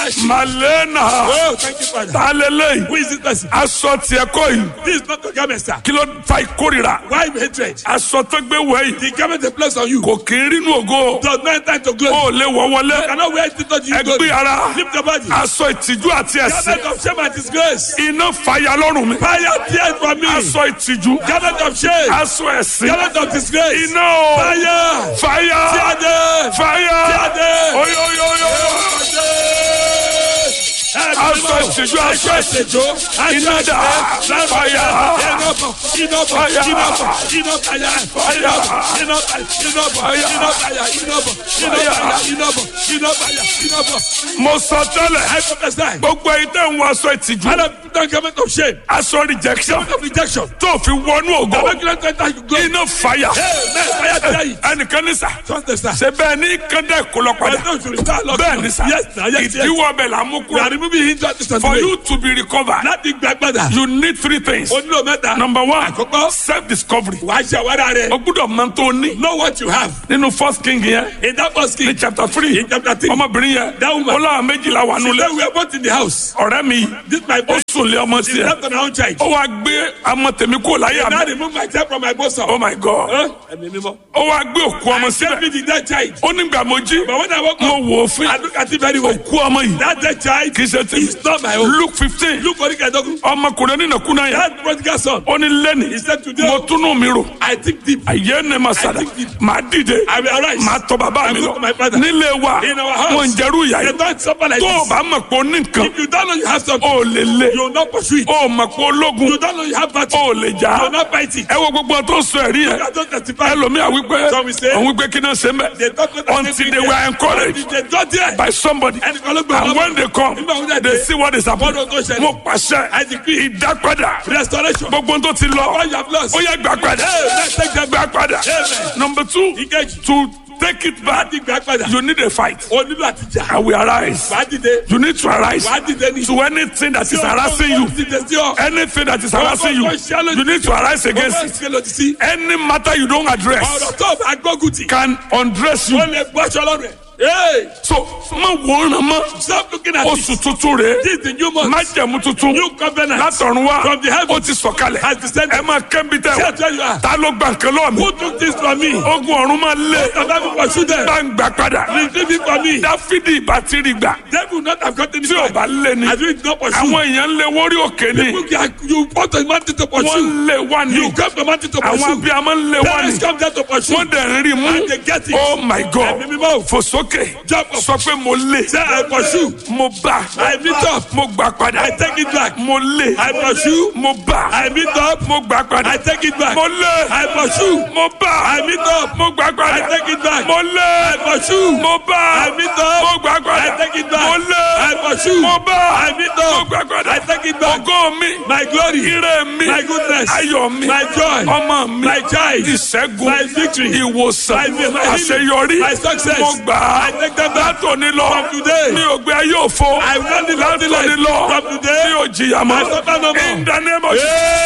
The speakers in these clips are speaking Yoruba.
sheep. malena Oh, thank you, Father. ta lélẹ́yìn Who is this person? aṣọ tiẹ̀ kọ́ yìí This is not the garment, sir. kí ló fa ìkórira Why hatred? aṣọ tó gbé wọ̀ yìí The garment they place on you kò kí ń rínú ògo does not enter into glory. ó lè wọ̀ wọlé You cannot wear it to you ẹgbẹ́ glory. ara Lift your body. aṣọ ìtìjú àti ẹ̀sìn Garment of shame and disgrace. iná fàyà lọ́rùn mi Fire tears from me. aṣọ ìtìjú Garment of shame. aṣọ ẹ̀sìn Garment of disgrace. iná o Fire. fàyà Tear fàyà Jáde. oyoyoyo aṣọ ìtìjú aṣọ ìtìjú iná dà fàyà mo sọ tẹ́lẹ̀ gbogbo ẹ̀yin tẹ́ ń wọ aṣọ ìtìjú aṣọ rejection tó fi wọnú ògo iná fàyà ẹnìkan ní sà ṣe bẹ́ẹ̀ ní kẹ́ndẹ́ kó lọ padà bẹ́ẹ̀ ní sà ìdíwọ́ bẹ̀ là ń mú kúrò for you to be recovered láti gbàgbọ́dà you need three things o nílò mẹ́ta number one àkọ́kọ́ self discovery wàá ṣe àwárà rẹ o gbúdọ̀ mọ tó ní know what you have nínú first king yẹn in that first king ní chapter three in chapter three ọmọbìnrin yẹn That woman. ó láwọn méjìlá wà she nulẹ̀ say we are both in the house ọ̀rẹ́ mi this my ó boy sùn lé ọmọ she tiẹ̀ left on her own child ó wá gbé ọmọ tèmi kó láyà now mi remove my child from my bosom oh my god ẹ̀mí mímọ́ ó wá gbé òkú ọmọ save síbẹ̀ me the dead child ó nígbà mo jí but when I woke mo up wò ó fún I look at it very well òkú ọmọ yìí that dead child kì í ṣe tèmi is not my own luke fifteen look orí kẹ̀dọ́gún ọmọkùnrin onínàkúnà yẹn that prodigal son ó ní lẹ́nì he said today mo túnú mi rò I think deep àyè ní ma sàdá màá dìde I will arise màá tọ bàbá mi I will lọ go to my father. nílé wa In our house. wọn ń jẹrú ìyá they yìí don't suffer like tó o this bá mọ̀ pé o ní nǹkan if you don't know you have something o lè lé you will not pursue it o mọ̀ pé ológun you don't know you have battle o lè you jà will not fight it ẹ wo gbogbo tó ń sọ ẹ̀rí yẹn I don't testify ẹlòmíà wípé Some will say- òun wípé kí náà ṣe mẹ́ they talk about until they were encouraged they don't dare by somebody ẹnìkan ló gbé and wọn when they come Nígbà wo dẹ̀ they dé? see what is happening Wọ́n ló tó ṣẹlẹ̀. mo pàṣẹ I decree ìdápadà restoration gbogbo tó ti lọ all you have lost ó yẹ gbà padà let's take them gbà padà Amen. number two Ìkejì. to take it back láti gbà padà you need a fight o nílò àti jà I will arise wàá dìde you need to arise wàá dìde ní. to anything that is harassing you dìde sí ọ. anything that is harassing you you need to arise against ọgbọ́n it ìṣe lòdì sí. any matter you don't address ọ̀rọ̀ tó o bá gbógun tì. can undress you ó lè gbọ́ aṣọ lọ́rùn ẹ̀. Hey, so má wòran mọ́ stop looking at oṣù this. tuntun rèé This is the new month. májẹ̀mú tuntun New covenant. látọ̀run wá From the heavens. ó ti sọ̀kalẹ̀ Has descended. ẹ máa kẹ́ńbi tẹ̀ Say wá it where you are. ta ló gba nǹkan lọ́wọ́ mi Who took this from me? ogun ọ̀run máa lé Bàbá mi pursue them. bá ń gbà padà Retrieve it from me. dáfídì ìbátírì gbà They will not have gotten it tí ò back. bá lé ni I do it not pursue. àwọn èèyàn ń lé wórí òkè ni You, are- you want a mountain to wọ́n pursue. ń lé wá ní You come to mountain to àwọn pursue. abiyamọ ń lé wá ní Parents come there to pursue. wọ́n dẹ̀ ń rí mú And they get it. oh my god Ẹ̀mí mímọ́. fò sókè Jump up. sọ pé mo lé Say I pursue. mo bá I meet up. mo gbà padà I take it back. mo lé I pursue. mo bá I meet up. mo gbà padà I take it back. mo lé I pursue. mo bá I meet up. mo gbà padà I take it back. mo lé I pursue. mo bá I meet up. mo gbà padà I take it back. mo lé I pursue. mo bá I meet mo up. gbà padà I take it back. ògo mi My glory. ire mi My goodness. ayọ̀ mi My joy. ọmọ mi My child. ìṣẹ́gun My victory. ìwòsàn My- my healing. àṣeyọrí My success. mo gbà á I take them back. látòní lọ From today. mi ò gbé ayé òfo I will not live empty látòní life. lọ From today. mi ò jìyà mọ́ I suffer no more. in the name of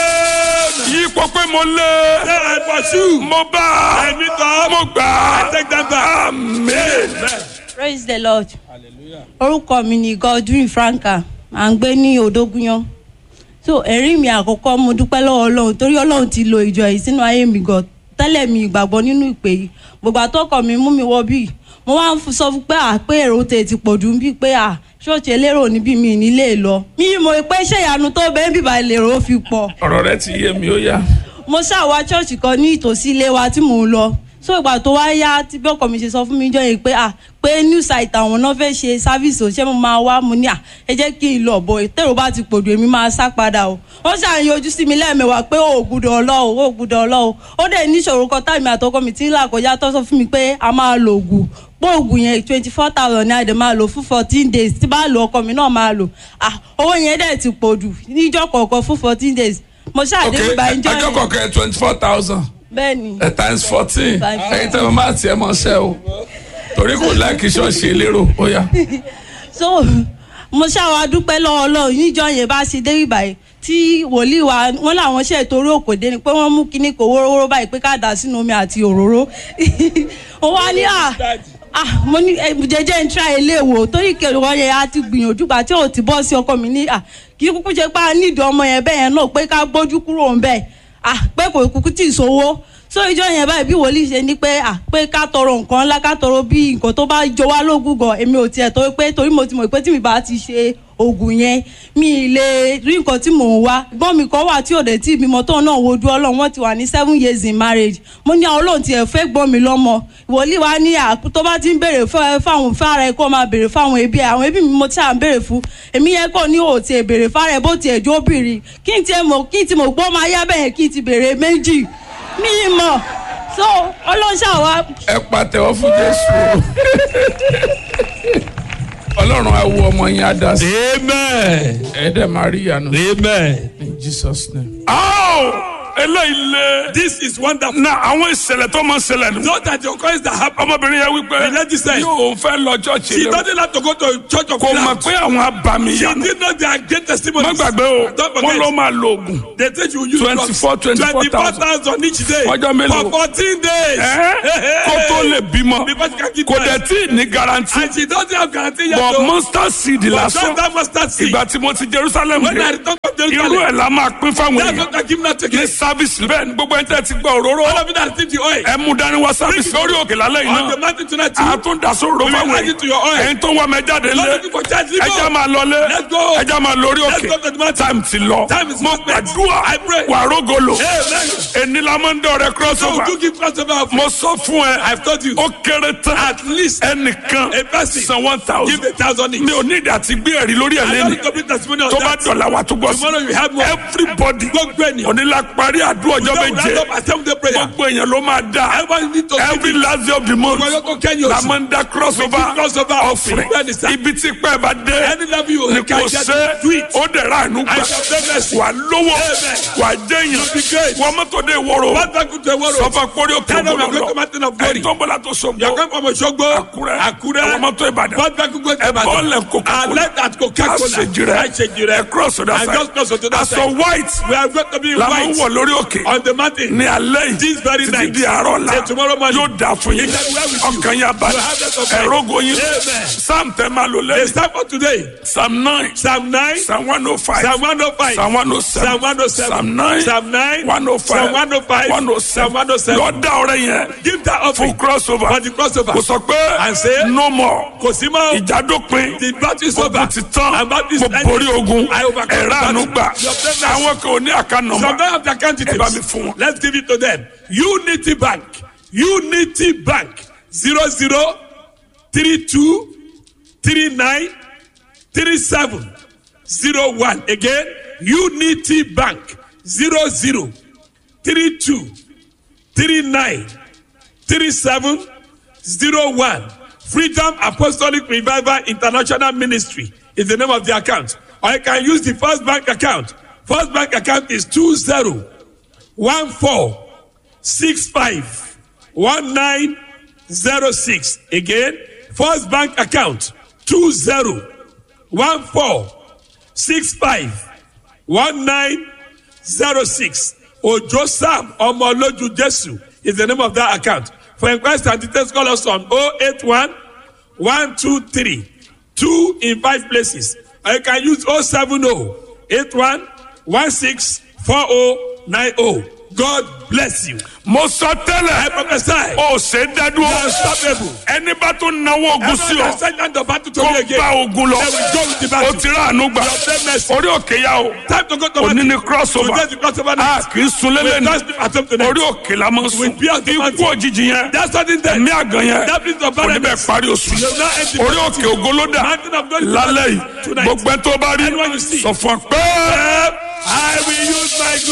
Amen. yí pọ̀ pé mo lé Say I pursue. mo bá I meet up. mo gbà I take them back. amen. praise the lord orúkọ mi ni godwin franka à ń gbé ní odógúnyán so ẹ̀rí mi àkọ́kọ́ mo dúpẹ́ lọ́wọ́ ọlọ́run torí ọlọ́run ti lo ìjọ yìí sínú ayé mi gan tẹ́lẹ̀ mi ìgbàgbọ́ nínú ìpè yìí gbogbo àtọ́kọ̀ mi mú mi wọ bíi mo wá ń f- sọ fún pé à pé èrò tè ti pọ̀ jù ń bí pé à ṣọ́ọ̀ṣì elérò níbí mi nílé lọ mi mọ̀ pé ṣé ìyanu tó bẹ́ẹ̀ bíbá ìlérò ó fi pọ̀ ọ̀rọ̀ rẹ ti yé mi ó yá. mo ṣàwá ṣọ́ọ̀ṣì kan ní ìtòsí ilé wa tí mò ń lọ so ìgbà tó wá yá tí bí ọkọ mi ṣe sọ fún mi jọ yìí pé à pé new site àwọn náà fẹ́ ṣe service ò ṣé mo máa wá mo ní à ẹ jẹ́ kí n lọ bọ̀ tèrò bá ti pòdù èmi máa sá padà o wọ́n ṣàyàn ojú sí mi lẹ́ẹ̀mẹwàá pé ó gbúdọ̀ ọlọ́ o ó gbúdọ̀ ọlọ́ o ó dẹ̀ níṣòro kan táìmì àtọkọ mi tí ń là kọjá tó sọ fún mi pé a máa lo oògùn pé oògùn yẹn twenty four thousand ní àdè máa lò fún fourteen days tí bá lo ọkọ mi náà máa lò ah owó yẹn dẹ̀ ti pòdù níjọ́ kọ̀ọ̀kan fún fourteen days mo ṣàdé ìgbà ìjọ yẹn akẹ́kọ̀ọ́ kẹ́ twenty four thousand bẹ́ẹ̀ ni times fourteen Times ẹ̀yin tẹ́ mo máa tiẹ̀ mọ́ ṣẹ́ o torí kò láìkí ṣọ́ọ̀ṣì elérò ó yá. so mo ṣàwọn adúpẹ́ lọ́wọ́ ọlọ́run níjọ́ yẹn bá ṣe dé ìbàyẹ̀ tí wòlíì wa wọn làwọn ṣe torí òkòdé ni pé wọ́n mú kinní kò wórówóró báyìí pé ká dà sínú omi àti òróró ó wá ní à ah mo ní ẹ, jẹjẹ ń tra ilé wò torí kẹlẹ wọn yẹn a ti gbìyànjú gbà tí ò ti bọ́ sí ọkọ mi ní à kí kúkú ṣe pé a nídìí ọmọ yẹn bẹ́ẹ̀ yẹn náà pé ká gbójú kúrò ń bẹ̀ ah pé kò kúkú tì í sówó so ìjọ yẹn báyìí bí wòlíì ṣe ní pé à pé ká tọrọ nǹkan ńlá ká tọrọ bí nǹkan tó bá jọ wá lógún gan èmi ò tiẹ̀ tó pé torí mo ti mọ̀ pé tí mi bá ti ṣe oògùn yẹn mi ì lè rí nǹkan tí mò ń wá gbọ́n mi kan wà tí ò dé tí ìbímọ tóun náà wojú ọlọ́run wọ́n ti wà ní seven years in marriage mo ní àwọn olóhùn tiẹ̀ fẹ́ gbọ́n mi lọ́mọ wòlíì wa ní à tó bá ti ń béèrè fún- fáwọn fára ẹ kó máa béèrè fáwọn ẹbí ẹ àwọn ẹbí mi mo ti à ń béèrè fún èmi yẹn kò ní òtí ẹ béèrè fára ẹ bó tiẹ̀ jó bìrì kí n tiẹ̀ mọ̀ kí n ti mọ̀ gbọ́ máa yá bẹ́ẹ̀ kí n ti béèrè méjì mi ì mọ̀ so ọlọ́run ṣàwá ẹ pàtẹ́wọ́ fún jésù ọlọ́run á wo ọmọ yẹn á dá sí Amen. ẹ dẹ̀ máa rí ìyanu Amen. in jesus name. aw eléyìí lé. This is wonderful. na àwọn ìṣẹ̀lẹ̀ tó máa ń ṣẹlẹ̀ nù. Note that the occurrence that happened. ọmọbìnrin yẹn wípé The lady said- yóò fẹ́ lọ chọ́ọ̀chì She lé doesn't have to go to church of kò mọ̀ Christ. pé àwọn abàmì She yanu. did not their great testimony. má gbàgbé o Don't wọ́n forget. ló máa lo oògùn. They say you use 24, 24,000 24,000 each day. Ọjọ́ mélòó? For 14 days. Ẹ́, kó tó lè bímọ Because she can give kò birth. dẹ̀ tí ì ní garanti. And she doesn't have guarantee yet. bọ̀ though. monster seed But lásán just that mustard seed. ìgbà tí mo ti jerusalem When I dé return from irú Jerusalem. ẹ̀ la máa pín fáwọn That's èèyàn what I give not ní again. sábìsì bẹ́ẹ̀ ni gbogbo ẹni tẹ́ ti gbọ́ òróró All of you that receive the oil. ẹ mú dání wá sábìsì lórí òkè lálẹ́ yìí On the náà mountain tonight. too. a tún da sóró We will fáwọn add it to your oil. èèyàn ẹ̀yin tó ń wá mi jáde Not lé looking for charge. Leave ẹja go. máa lọlé Let's go. ẹja máa lórí Let's òkè go to the mountain. time ti lọ Time is mo spent. gbàdúrà I pray. wà rógolo Amen. èní la máa ń dọ̀rẹ́ So crossover do give crossover of mo sọ fún ẹ I've told you. ó kéré tán At least ẹnìkan a person san one give thousand a thousand each. mi ò ní ìdí àti gbé ẹ̀rí lórí ẹ̀ I lẹ́nu don't to be testimony on tó bá that. dọ̀là wà tó gbọ́ sí Tomorrow you have more. everybody Gbogbo ènìyàn. onílà parí àdúrà ọjọ́ Don't méje round up at seven day prayer. gbogbo èèyàn ló máa dá Everybody need to every give it. last day of the month Gbogbo yóò kẹ́yìn la oṣù. máa ń dá crossover give crossover offering Bẹ́ẹ̀ni sá. ibi tí pẹ́ bá dé Any level you ni can kò get ṣe do it. ó dẹ̀ ra àánú I gbà shall say mercy. wà lówó Amen. wà jẹ́yàn You'll be great. wọ́n mọ́tò dé ìwọ́rọ̀ What back to the world? sọfà kórè òkè Tell them ògbólọ́ you're going to mountain of glory. ẹ̀yin tó ń bọ̀ látò You are sọ̀gbọ́ going from Osogbo. Àkúrẹ́ Àkúrẹ́. ẹ̀wọ̀n mọ́tò Ìbàdàn What back to go to ẹ Ibadan. bọ́ọ̀lẹ̀ Coca-Cola. And let that Coca-Cola. àṣejìrẹ́ Àṣejìrẹ́. ẹ cross to that And side just cross to that aṣọ side. white We are going to be in la máa ń white. wọ̀ lórí òkè On the mountain. ní alẹ́ yìí This very títí night. di àárọ̀ la Till tomorrow morning. yóò dà fún yín It shall be well with you. ọkàn yà balẹ̀ You have that of faith. ẹ̀rọ̀gọ̀ yín Amen. psalm tẹ́ máa lò The lẹ́yìn start for today. psalm nine Psalm 9. psalm one oh five Psalm 105. psalm one oh seven Psalm 107. psalm nine Psalm 9. one oh five Psalm 105. one oh Psalm seven 107. lọ dá ọrẹ yẹn Give that fún offering crossover for the crossover. kò sọ pé And say, no more Kò sí mọ́. ìjà dópin The battle is over. ogun ti tán And battle is mo ended. borí ogun I overcome ẹ̀rọ the battle. àánú gbà You obtain mercy. àwọn kan ò ní àká Some nọ́mbà don't have the account ẹ bá mi details. fún wọn. Let's give it to them. Unity Bank. Unity Bank. Zero zero three two three nine three seven zero one. Again, Unity Bank. Zero zero three two three nine three seven zero one. Freedom Apostolic Revival International Ministry is the name of the account. Or you can use the First Bank account. First Bank account is two zero one four six five one nine zero six. Again, First Bank account two zero one four six five one nine zero six. Ojo Sam Omoloju Jesu is the name of that account. For inquiries and details, call us on 081 123 2 in five places. Or you can use 070 81 16 4090. God bless you. mo sọ I tẹ́lẹ̀ prophesy. ó ṣe é dádúró Unstoppable. ẹni bá tún náwó ogun sí Everyone ọ that sent down the battle to kó me again. bá ogun lọ They will go with the ó battle. ti rà àánú gbà You obtain mercy. orí òkè yá o Time to go to òní battle. ni crossover Today is the crossover a night. kì í sun We lélẹ̀ don't sleep at home tonight. orí òkè la máa ń We sùn be on the ikú mountain. òjijì yẹn That's sudden death. ẹ̀mí àgàn yẹn That brings of kò ní bẹ́ẹ̀ barrenness. parí oṣù You will not end the orí òkè ògolódà Mountain of glory. lálẹ́ yìí Tonight. gbogbo ẹ tó bá rí Anyone you see. sọ fún ọ pé. I will use my